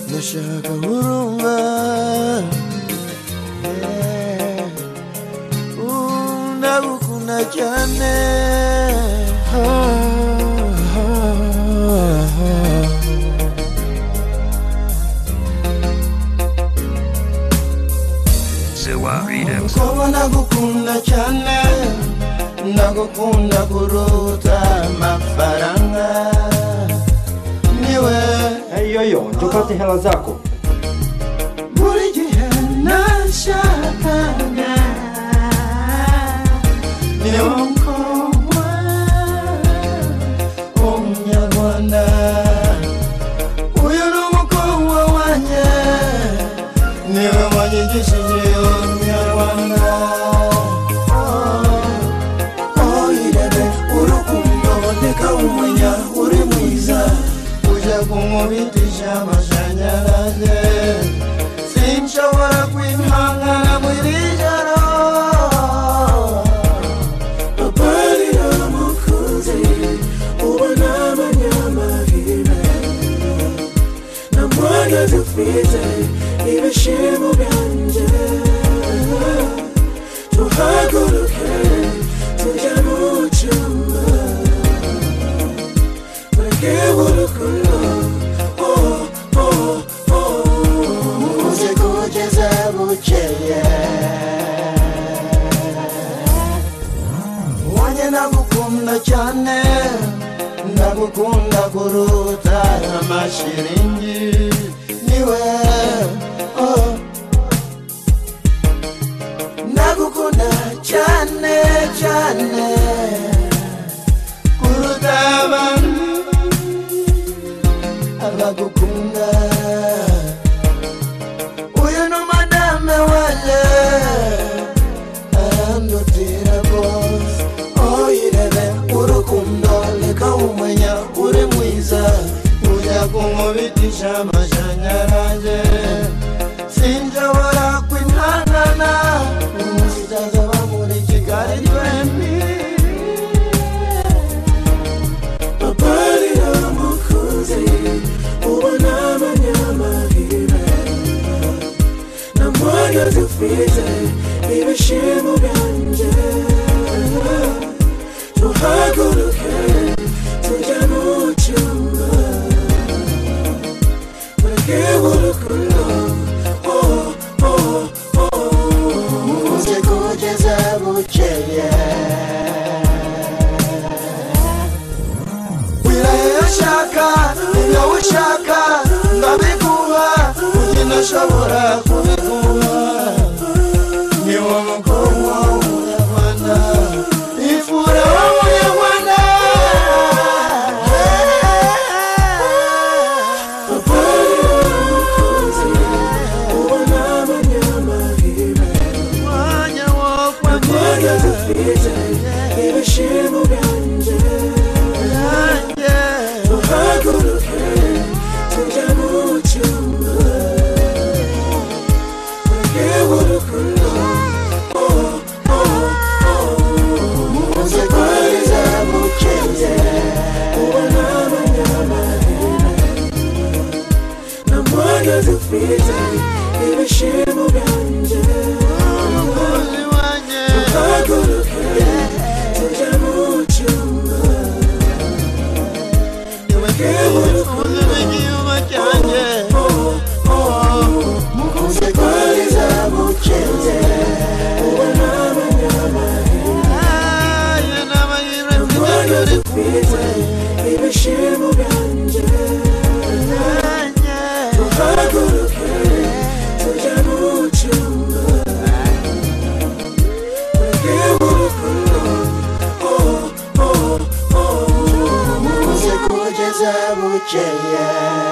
ndashaka urumva Yeah. Uh, ndagukunda cyane Ah, ah, ah. Sewa Readings. Kuba nagukunda cyane Nagukunda kuruta amafaranga Niwe Ej, jojo, njoka ty hela zako. buri gihe nashakaga Niwe mukobwa w'umunyarwanda Uyu ni umukobwa wanjye Niwe wanyigishije umunyarwanda Oh. oyirebe urukundo boneka umunya uri mwiza uje kumubitisha amashanyarazi sinshobora kwihangana muri iri joro babarira umukunzi ubona abanyamahirwe namwana dufite ibishimo byanjye tuhaguruke tujya mu cyumba bareke urukundo oh, oh, oh. muze kugeza bukeye wanjye nagukunda cyane ndagukunda kuruta amashiringi niwe oh. ndagukunda cyane cyane kuruta abantu abagukunda uyu ni madame wanjye arandutira rwose oyirebe urukundo reka umenya uri mwiza ujya kumubitisha amashanyarazi sinshobora kwihangana muzazaba muri kigali twembi babarira umukunzi ubona abanyamahirwe namwana dufite ibishimo byanjye tuhaguruke tujya mu cyumba bareke urukundo oh, oh, oh. muze kugeza bukeye wirashaka ibyo ushaka ndabiguha ujye nashobora kubiguha ni wo mukobwa w'umunyarwanda ifura w'umunyarwanda mwanya wo kwambara ibishimbo byanjye yanjye Haguruke tujya mu cyumba Yewe urukundo Oh, oh, oh Muze twarize mukeze Ubona abanyamarira Namwana dufite Ibishimo byanjye umukozi wanjye Haguruke tujya mu cyumba Yewe urukundo ubuzima igihugu cyanjye Muze twarize mukeze Ubona abanyamarira aya ni amahirwe mfite Rwanda kuri dufite ibishimo byanjye wanjye haguruke tujya mu cyumba Ureke urukundo oh, oh, oh. muze kugeza bukeye